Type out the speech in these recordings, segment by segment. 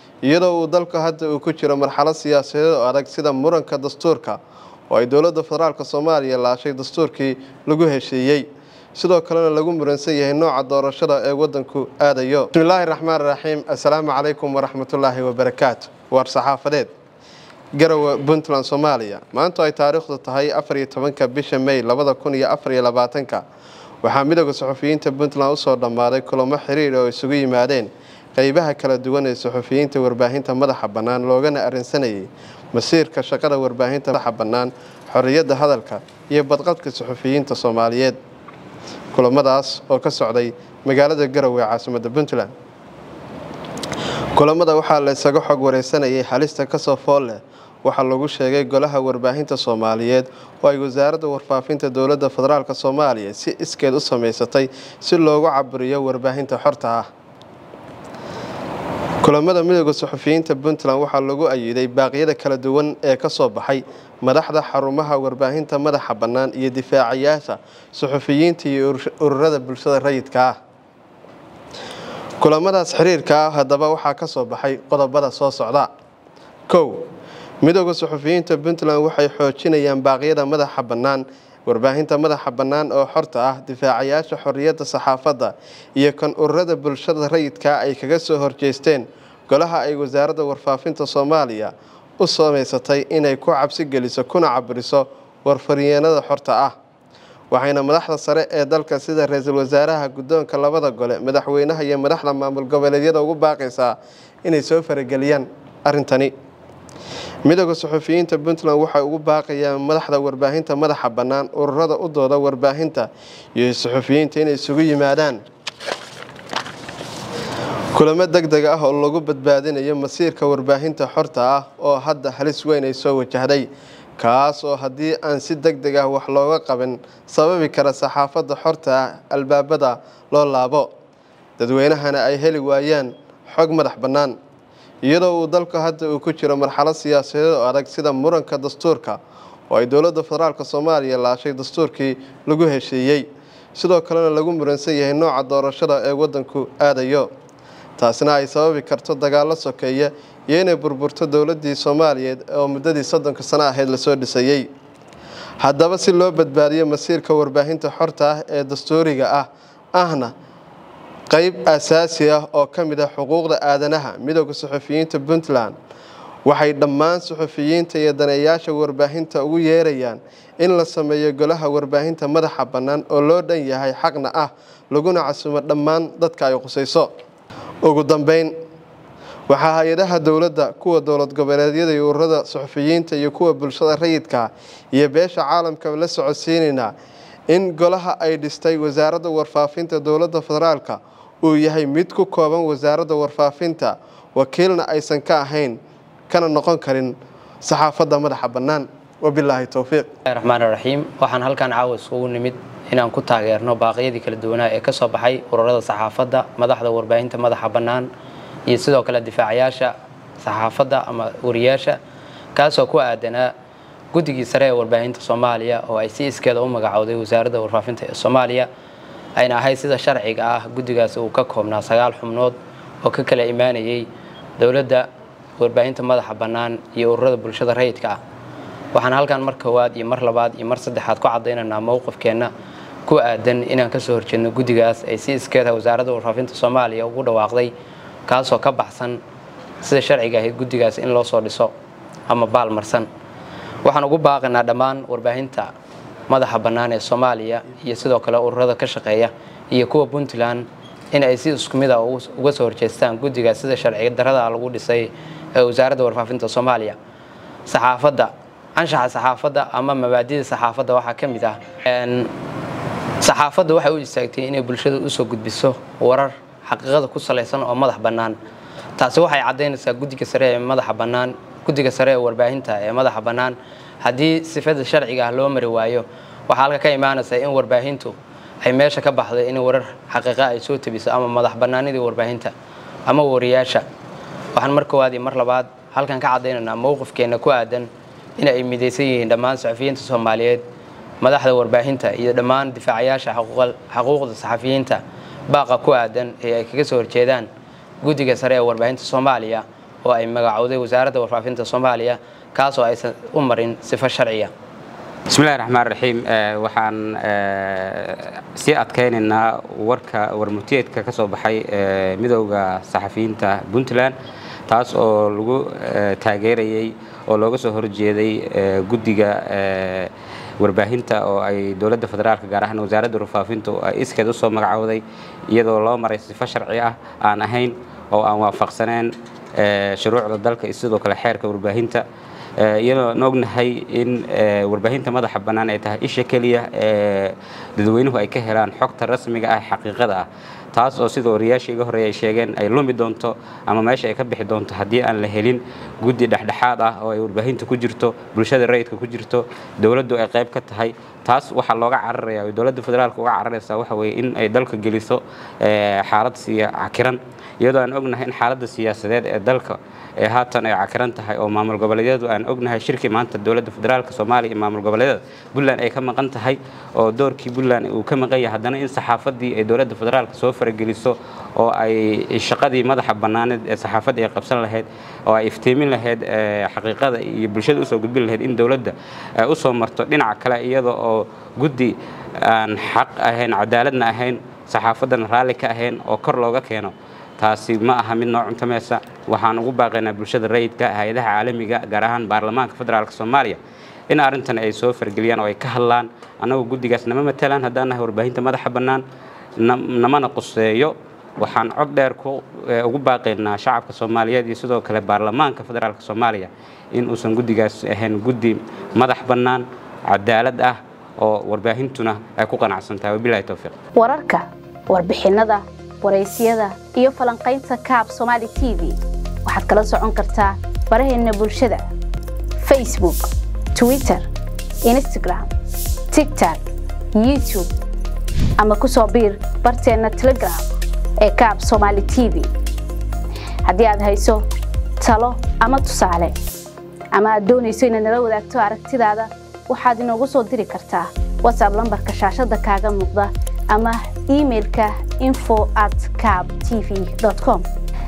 iyadoo uu dalku hadda uu ku jiro marxalad siyaasadeed oo adag sida muranka dastuurka oo ay dowladda federaalk soomaaliya laashay dastuurkii lagu heshiiyey sidoo kalena lagu muransan yahay nooca doorashada ee wadanku aadayo bismillaahi raxmaan raxiim assalaamu calaykum waraxmatullaahi wabarakaatu war saxaafadeed garowe puntland soomaaliya maanta ay taariikhdu tahay afar iyo tobanka bisha may labada kun iyo afar iyo labaatanka waxaa midooda suxufiyiinta puntland usoo dhammaaday kulamo xiriir oo isugu yimaadeen qeybaha kala duwan ee suxufiyiinta warbaahinta madaxa bannaan loogana arrinsanayay masiirka shaqada warbaahinta madaxa bannaan xorriyadda hadalka iyo badqabka suxufiyiinta soomaaliyeed kulamadaas oo ka socday magaalada garowe ee caasimadda puntland kulamada waxaa la isaga xog wareysanayay halista kasoo fool leh waxaa lagu sheegay golaha warbaahinta soomaaliyeed oo ay wasaaradda warfaafinta dowladda federaalk soomaaliya si iskeed u samaysatay si loogu caburiyo warbaahinta xorta ah kulamada midooda suxufiyiinta puntland waxaa lagu ayiday baaqyada kala duwan ee kasoo baxay madaxda xarumaha warbaahinta madaxa bannaan iyo difaacayaasha suxufiyiinta iyo ururada bulshada rayidka ah kulamadaas xiriirka ah haddaba waxaa ka soo baxay qodobada soo socda kow midooda suxufiyiinta puntland waxay xoojinayaan baaqyada madaxa bannaan warbaahinta madaxa bannaan oo xorta ah difaacayaasha xorriyadda saxaafadda iyo kan ururada bulshada rayidka ay kaga soo horjeesteen golaha ay wasaaradda warfaafinta soomaaliya u samaysatay inay ku cabsi geliso kuna caburiso warfaryeenada xorta ah waxayna madaxda sare ee dalka sida ra-iisul wasaaraha guddoonka labada gole madaxweynaha iyo madaxda maamul goboleedyada ugu baaqaysaa inay soo farageliyaan arrintani midooda suxufiyiinta puntland waxay ugu baaqayaan madaxda warbaahinta madaxa bannaan ururada u dooda warbaahinta iyo suxufiyiinta inay isugu yimaadaan kulamo deg deg ah oo lagu badbaadinayo masiirka warbaahinta xorta ah oo hadda halis weyn ay soo wajahday kaas oo haddii aan si deg deg ah wax looga qaban sababi kara saxaafadda xorta ah albaabada loo laabo dadweynahana ay heli waayaan xog madax bannaan iyadoo uu dalku hadda uu ku jiro marxalad siyaasadeed oo adag sida muranka dastuurka oo ay dowladda federaalk soomaaliya laashay dastuurkii lagu heshiiyey sidoo kalena lagu muransan yahay nooca doorashada ee wadanku aadayo taasina ay sababi karto dagaallo sokeeya iyo inay burburto dowladii soomaaliyeed oo muddadii soddonka sano ahayd lasoo dhisayey haddaba si loo badbaadiyo masiirka warbaahinta xorta ah ee dastuuriga ah ahna qeyb asaasi ah oo ka mid ah xuquuqda aadanaha midooda suxufiyiinta puntland waxay dhammaan suxufiyiinta iyo daneeyaasha warbaahinta ugu yeerayaan in la sameeyo golaha warbaahinta madaxa bannaan oo loo dhan yahay xaqna ah laguna casumo dhammaan dadka ay qusayso ugu dambeyn waxaa hay-adaha dowladda kuwa dowlad goboleedyada iyo ururada suxufiyiinta iyo kuwa bulshada rayidka iyo beesha caalamka la socodsiinaynaa in golaha ay dhistay wasaaradda warfaafinta dowladda federaalka uu yahay mid ku kooban wasaaradda warfaafinta wakiilna aysan ka ahayn kana noqon karin saxaafadda madaxa bannaan wabilaahi towfiiq raxmaan raxiim waxaan halkan caawa isugu nimid inaan ku taageerno baaqyadii kala duwanaa ee ka soo baxay ururada saxaafadda madaxda warbaahinta madaxa bannaan iyo sidoo kale difaacayaasha saxaafadda ama wariyaasha kaasoo ku aadanaa guddigii sare ee warbaahinta soomaaliya oo ay si iskeeda u magacowday wasaaradda warfaafinta ee soomaaliya ayna ahayd sida sharciga ah guddigaas uu ka koobnaa sagaal xubnood oo ka kala imaanayay dowladda warbaahinta madaxa bannaan iyo ururada bulshada rayidka ah waxaan halkan mar koowaad iyo mar labaad iyo mar saddexaad ku cadaynaynaa mowqifkeenna ku aadan inaan kasoo horjeedno guddigaas ay si iskeeda wasaaradda warfaafinta soomaaliya ugu dhawaaqday kaasoo ka baxsan sida sharciga ahayd guddigaas in loo soo dhiso ama baal marsan waxaan ugu baaqaynaa dhammaan warbaahinta madaxa bannaan ee soomaaliya iyo sidoo kale ururada ka shaqeeya iyo kuwa puntland in ay si isku mid a uga soo horjeestaan guddigaas sida sharciga darada lagu dhisay ee wasaaradda warfaafinta soomaaliya saxaafadda anshaxa saxaafadda ama mabaadida saxaafadda waxaa ka mid ah saxaafadda waxay u istaagtay inay bulshada usoo gudbiso warar xaqiiqada ku salaysan oo madax bannaan taasi waxay caddaynaysaa guddiga sare ee madaxa bannaan guddiga sare ee warbaahinta ee madaxa bannaan haddii sifada sharciga ah loo mari waayo waxaa halka ka imaanaysa in warbaahintu ay meesha ka baxday in warar xaqiiqa ay soo tabiso ama madax bannaanidii warbaahinta ama wariyaasha waxaan mar koowaad iyo mar labaad halkan ka caddaynaynaa mowqifkeenna ku aadan in ay midaysan yihiin dhammaan saxafiyiinta soomaaliyeed madaxda warbaahinta iyo dhammaan difaacayaasha xaquuqda saxafiyiinta baaqa ku aadan ee ay kaga soo horjeedaan guddiga sare ee warbaahinta soomaaliya oo ay magacowday wasaaradda warfaafinta soomaaliya kaasoo aysan u marin sifo sharciya bismillahi raxmaan raxiim waxaan sii adkaynaynaa warka warmutiyeedka ka soo baxay midowda saxafiyiinta puntland taas oo lagu taageerayey oo looga soo horjeeday guddiga warbaahinta oo ay dowladda federaalka gaar ahaan wasaaradda warfaafinta ay iskeed u soo magacowday iyadoo loo maray sifo sharci ah aan ahayn oo aan waafaqsaneen shuruucda dalka iyo sidoo kale xeerka warbaahinta iyadoon ognahay in warbaahinta madaxa bannaan ay tahay isha keliya ee dadweynuhu ay ka helaan xogta rasmiga ah xaqiiqada ah taas oo sida wariyaashii iga horreeya ay sheegeen ay lumi doonto ama meesha ay ka bixi doonto haddii aan la helin guddi dhexdhexaad ah oo ay warbaahinta ku jirto bulshada rayidka ku jirto dowladdu ay qayb ka tahay taas waxaa looga cararaya oo dowladda federaalka uga cararaysaa waxa weeye in ay dalka geliso xaalad siya cakiran iyadoo aan ognahay in xaaladda siyaasadeed ee dalka ee haatan ay cakiran tahay oo maamul goboleedyadu aan ognahay shirkii maanta dowladda federaalka soomaaliya iyo maamul goboleedyada puntland ay ka maqan tahay oo doorkii puntland uu ka maqan yahay haddana in saxaafaddii ay dowladda federaalka soo farageliso oo ay shaqadii madaxa bannaaneed ee saxaafadda ay qabsan lahayd oo ay iftiimin lahayd xaqiiqada iyo bulshada usoo gudbin lahayd in dowladda usoo marto dhinaca kale iyada oo guddi aan xaq ahayn cadaaladna ahayn saxaafaddana raalli ka ahayn oo kor looga keeno taasi ma aha mid noo cuntamaysa waxaan ugu baaqaynaa bulshada rayidka hay-adaha caalamiga gaar ahaan baarlamaanka federaalk soomaaliya in arrintan ay soo fargeliyaan oo ay ka hadlaan annagu guddigaas nama matalaan haddaan nahay warbaahinta madaxa bannaan namana quseeyo waxaan cod dheer ugu baaqaynaa shacabka soomaaliyeed iyo sidoo kale baarlamaanka federaalk soomaaliya in uusan guddigaas ahayn guddi madax bannaan cadaalad ah oo warbaahintuna ay ku qanacsantahay wabilahi towfiiq wararka warbixinnada waraysyada iyo falanqaynta kaab somaali t v waxaad kala socon kartaa baraheenna bulshada facebook twitter instagram tigtok youtube ama ku soo biir barteenna telegram ee kaab somaali t v haddii aad hayso talo ama tusaale ama aad doonayso inaad nala wadaagto aragtidaada waxaad inoogu soo diri kartaa whatsapp lambarka shaashadda kaaga muuqda ama imailka info at cab t v com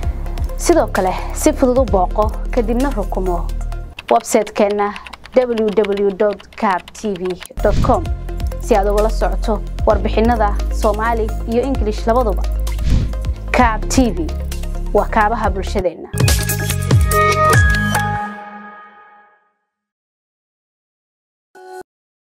sidoo kale si fudud u booqo kadibna rukumo websaytekeenna www cab t v com si aad ugala socoto warbixinnada soomaali iyo ingilish labaduba cab t v waa kaabaha bulshadeenna